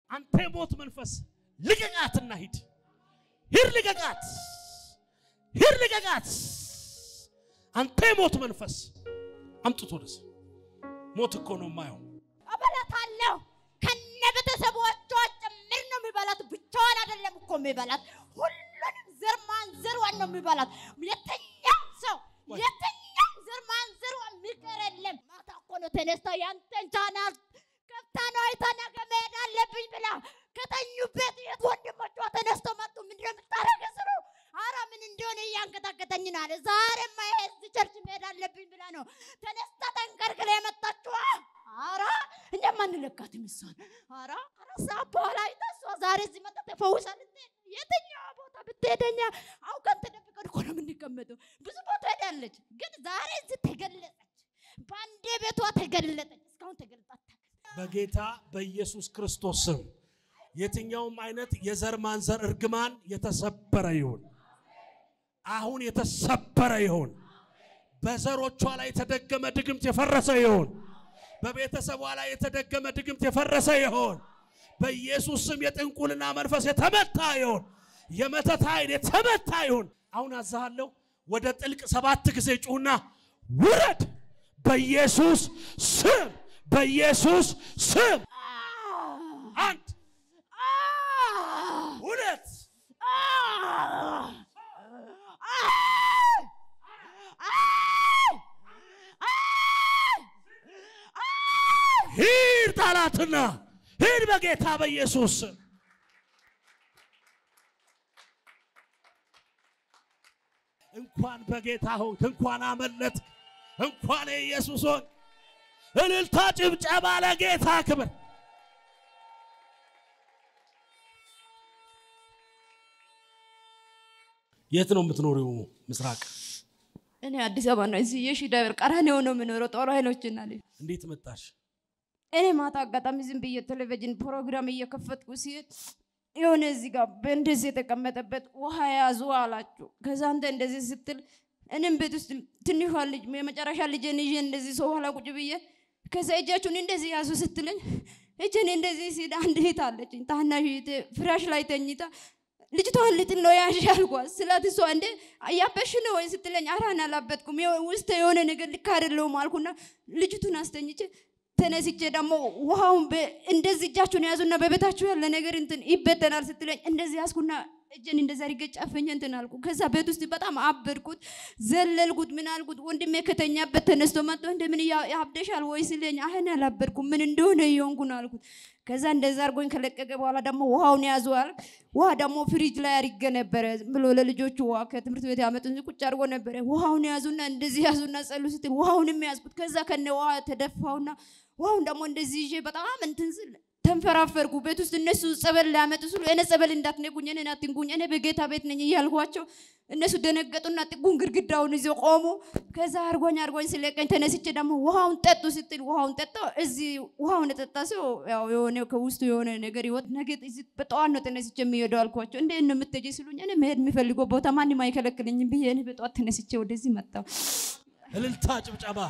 አንተ የሞት መንፈስ ልቀቃትና ሂድ፣ ሂድ፣ ልቀቃት፣ ሂድ፣ ልቀቃት። አንተ የሞት መንፈስ አምጥቶ ደስ ሞት እኮ ነው የማየው። እበላታለሁ ከነ ቤተሰቦቿ ጭምር ነው የሚበላት። ብቻዋን አይደለም እኮ የሚበላት፣ ሁሉንም ዘር ማንዘሯን ነው የሚበላት። የትኛውም ሰው የትኛውም ዘር ማንዘሯ የሚቀር የለም። ማታ እኮ ነው ተነስታ ያንተን ቻናል ከፍታ ነው አይታ ነገ መሄድ አለብኝ ብላ ከተኙበት የት ወንድሞቿ ተነስተው መጡ። ምንድን ነው የምታረገ ስሉ አረ ምን እንደሆነ እያንቀጠቀጠኝ ነው አለ። ዛሬማ ይሄ እዚህ ቸርች መሄድ አለብኝ ብላ ነው ተነስታ ተንቀርቅላ የመጣችዋ። አረ እኛም አንለካትም እሷን። አረ አራት ሰዓት በኋላ አይታ እሷ ዛሬ እዚህ መጣ ተፈውሳ ልትሄድ የትኛዋ ቦታ ብትሄደኛ አውቀን ተደብቀን እኮ ነው የምንቀመጠው። ብዙ ቦታ ሄዳለች፣ ግን ዛሬ እዚህ ተገለጸች። በአንዴ ቤቷ ተገለጠች። እስካሁን ተገልጣ አታውቅም። በጌታ በኢየሱስ ክርስቶስ ስም የትኛውም አይነት የዘር ማንዘር እርግማን የተሰበረ ይሁን። አሁን የተሰበረ ይሁን። በዘሮቿ ላይ የተደገመ ድግምት የፈረሰ ይሁን። በቤተሰቧ ላይ የተደገመ ድግምት የፈረሰ ይሁን። በኢየሱስ ስም የጥንቁልና መንፈስ የተመታ ይሁን። የመተት ኃይል የተመታ ይሁን። አሁን አዛሃለሁ። ወደ ጥልቅ ሰባት ጊዜ ጩሁና ውረድ። በኢየሱስ ስም፣ በኢየሱስ ስም። አንድ ሁለት ሂድ ጠላትና ሂድ በጌታ በኢየሱስ ስም። እንኳን በጌታ ሆንክ፣ እንኳን አመለጥክ፣ እንኳን የኢየሱስ ሆንክ። እልልታ፣ ጭብጨባ ለጌታ ክብር። የት ነው የምትኖሪው? ምስራቅ። እኔ አዲስ አበባ ነው። እዚህ የሺ ደብር ቀራንዮ ነው የምኖረው። ጦር ኃይሎችና ልጅ እንዴት መጣሽ? እኔ ማታ አጋጣሚ ዝም ብዬ ቴሌቪዥን ፕሮግራም እየከፈትኩ ሲሄድ የሆነ እዚህ ጋር በእንደዚህ የተቀመጠበት ውሃ ያዙ አላችሁ። ከዛ አንተ እንደዚህ ስትል እኔም ቤት ውስጥ ትንሿ ልጅ የመጨረሻ ልጄን ይዤ እንደዚህ ሰው ኋላ ቁጭ ብዬ ከዛ እጃችሁን እንደዚህ ያዙ ስትለኝ እጄን እንደዚህ ሲል አንድ እህት አለችኝ ታናሽ እህቴ ፍራሽ ላይ ተኝታ ልጅቷን ልጥል ነው ያሽ አልኳት ስላት እሷ እንደ እያበሽ ነው ወይ ስትለኝ አራን አላበጥኩም ውስጥ የሆነ ነገር ልክ አይደለውም አልኩና ልጅቱን አስተኝቼ ተነስቼ ደግሞ ውሃውን እንደዚህ እጃችሁን ያዙና በቤታችሁ ያለ ነገር እንትን ይበተናል ስትለኝ እንደዚህ ያዝኩና እጄን እንደዛ አድርጌ ጨፍኜ እንትን አልኩ። ከዛ ቤት ውስጥ በጣም አበድኩት፣ ዘለልኩት፣ ምን አልኩት። ወንድሜ ከተኛበት ተነስቶ መጥቶ እንደምን ያብደሻል ወይ ሲለኝ አህን አላበድኩም ምን እንደሆነ እየሆንኩ ነው አልኩት። ከዛ እንደዛ አድርጎኝ ከለቀቀ በኋላ ደግሞ ውሃውን ያዙ አልክ። ውሃ ደግሞ ፍሪጅ ላይ አድርጌ ነበረ ብሎ ለልጆቹ ውሃ ከትምህርት ቤት ያመጡን ቁጭ አድርጎ ነበረ። ውሃውን ያዙና እንደዚህ ያዙና ጸሉ ስትል ውሃውንም ያዝኩት። ከዛ ከነ ውሃ ተደፋውና ውሃውን ደግሞ እንደዚህ ይዤ በጣም እንትን ስል ተንፈራፈርኩ። ቤት ውስጥ እነሱ ጸበል ሊያመጡ ስሉ እኔ ጸበል እንዳትነኩኝ፣ እኔን አትንኩኝ፣ እኔ በጌታ ቤት ነኝ እያልኳቸው እነሱ ደነገጡና ጥጉን ግድግዳውን ይዘው ቆሙ። ከዛ አርጎኝ አርጎኝ ስለቀኝ ተነስቼ ደግሞ ውሃውን ጠጡ ስትል ውሃውን ጠጣው። እዚህ ውሃውን የጠጣ ሰው ያው የሆነ ከውስጡ የሆነ ነገር ይወጥ ነገ እዚህ በጠዋት ነው ተነስቼ የሚሄደው አልኳቸው። እንዴት ነው የምትሄጂ ሲሉኝ እኔ መሄድ የሚፈልገው ቦታ ማንም አይከለክለኝም ብዬ እኔ በጠዋት ተነስቼ ወደዚህ መጣሁ። እልልታ፣ ጭብጨባ።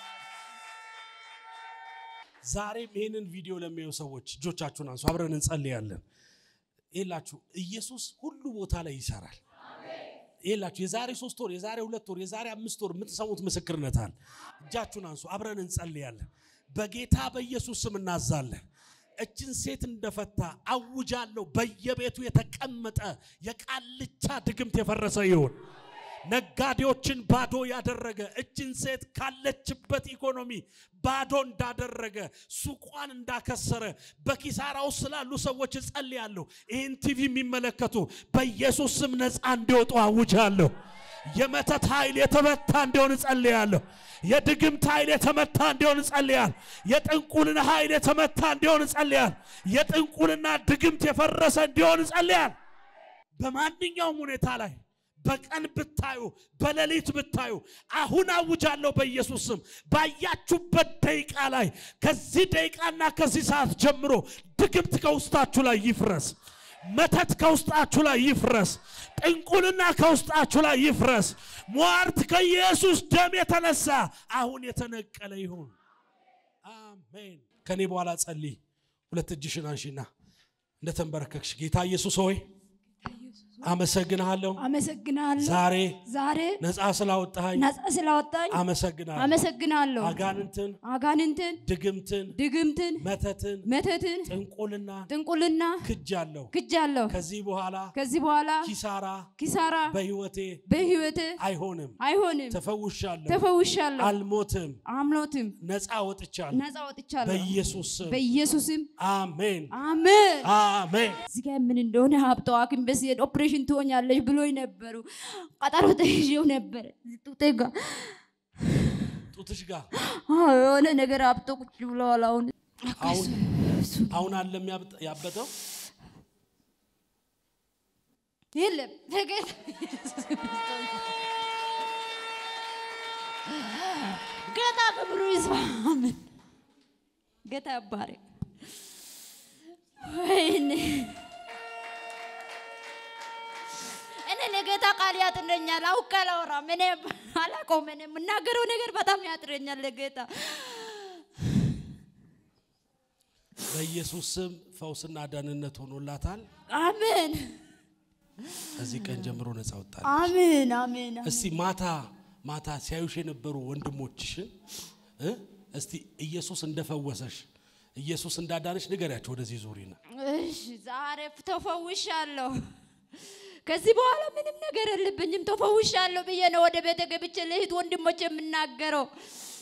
ዛሬም ይህንን ቪዲዮ ለሚያዩ ሰዎች እጆቻችሁን አንሱ፣ አብረን እንጸልያለን። ይላችሁ ኢየሱስ ሁሉ ቦታ ላይ ይሰራል። ይላችሁ የዛሬ ሶስት ወር፣ የዛሬ ሁለት ወር፣ የዛሬ አምስት ወር የምትሰሙት ምስክርነት አለ። እጃችሁን አንሱ፣ አብረን እንጸልያለን። በጌታ በኢየሱስ ስም እናዛለን። እችን ሴት እንደፈታ አውጃለሁ። በየቤቱ የተቀመጠ የቃልቻ ድግምት የፈረሰ ይሁን። ነጋዴዎችን ባዶ ያደረገ እችን ሴት ካለችበት ኢኮኖሚ ባዶ እንዳደረገ ሱቋን እንዳከሰረ በኪሳራ ውስጥ ስላሉ ሰዎች እጸልያለሁ። ይህን ቲቪ የሚመለከቱ በኢየሱስ ስም ነፃ እንዲወጡ አውጃለሁ። የመተት ኃይል የተመታ እንዲሆን እጸልያለሁ። የድግምት ኃይል የተመታ እንዲሆን እጸልያለሁ። የጥንቁልና ኃይል የተመታ እንዲሆን እጸልያለሁ። የጥንቁልና ድግምት የፈረሰ እንዲሆን እጸልያለሁ። በማንኛውም ሁኔታ ላይ በቀን ብታዩ በሌሊት ብታዩ አሁን አውጃለሁ በኢየሱስ ስም ባያችሁበት ደቂቃ ላይ ከዚህ ደቂቃና ከዚህ ሰዓት ጀምሮ ድግምት ከውስጣችሁ ላይ ይፍረስ። መተት ከውስጣችሁ ላይ ይፍረስ። ጥንቁልና ከውስጣችሁ ላይ ይፍረስ። ሟርት ከኢየሱስ ደም የተነሳ አሁን የተነቀለ ይሁን። አሜን። ከኔ በኋላ ጸልይ። ሁለት እጅሽን አንሺና እንደተንበረከክሽ ጌታ ኢየሱስ ሆይ አመሰግንሃለሁ። አመሰግናለሁ። ዛሬ ዛሬ ነፃ ስላወጣኸኝ ነፃ ስላወጣኝ አመሰግናለሁ። አመሰግናለሁ። አጋንንትን፣ አጋንንትን፣ ድግምትን፣ ድግምትን፣ መተትን፣ መተትን፣ ጥንቁልና ጥንቁልና ክጃለሁ። ክጃለሁ። ከዚህ በኋላ ከዚህ በኋላ ኪሳራ ኪሳራ በህይወቴ በህይወት አይሆንም። አይሆንም። ተፈውሻለሁ፣ ተፈውሻለሁ፣ አልሞትም፣ አምሎትም ነፃ ወጥቻለሁ። ነፃ ወጥቻለሁ። በኢየሱስ ስም በኢየሱስም አሜን፣ አሜን። አሜን። እዚህ ጋር ምን እንደሆነ ሀብተው ሐኪም ቤት ስሄድ ኦፕሬሽን ትሆኛለሽ ብሎኝ ነበሩ። ቀጠሮ ተይዤው ነበረ እዚህ ጡቴ ጋር ጡትሽ ጋር አዎ፣ የሆነ ነገር ሀብቶ ቁጭ ብለዋል። አሁን አሁን አሁን አለ የሚያብጥ- ያበጠው የለም በጌታ ኢየሱስ ክርስቶስ ጌታ ክብሩ ይስፋ። አሜን። ጌታ ይባረክ። ወይኔ እኔ ለጌታ ቃል ያጥረኛል። አውቄ አላወራም። እኔ አላውቀውም። እኔ የምናገረው ነገር በጣም ያጥረኛል ለጌታ በኢየሱስ ስም ፈውስና ደህንነት ሆኖላታል። አሜን ከዚህ ቀን ጀምሮ ነፃ ወጣል። አሜን አሜን። እስቲ ማታ ማታ ሲያዩሽ የነበሩ ወንድሞችሽን እ እስቲ ኢየሱስ እንደፈወሰሽ ኢየሱስ እንዳዳነሽ ንገሪያቸው። ወደዚህ ዙሪና እሺ ዛሬ ተፈውሻለሁ። ከዚህ በኋላ ምንም ነገር የለብኝም። ተፈውሻለሁ ብዬ ነው ወደ ቤተ ገብቼ ለእህት ወንድሞች የምናገረው።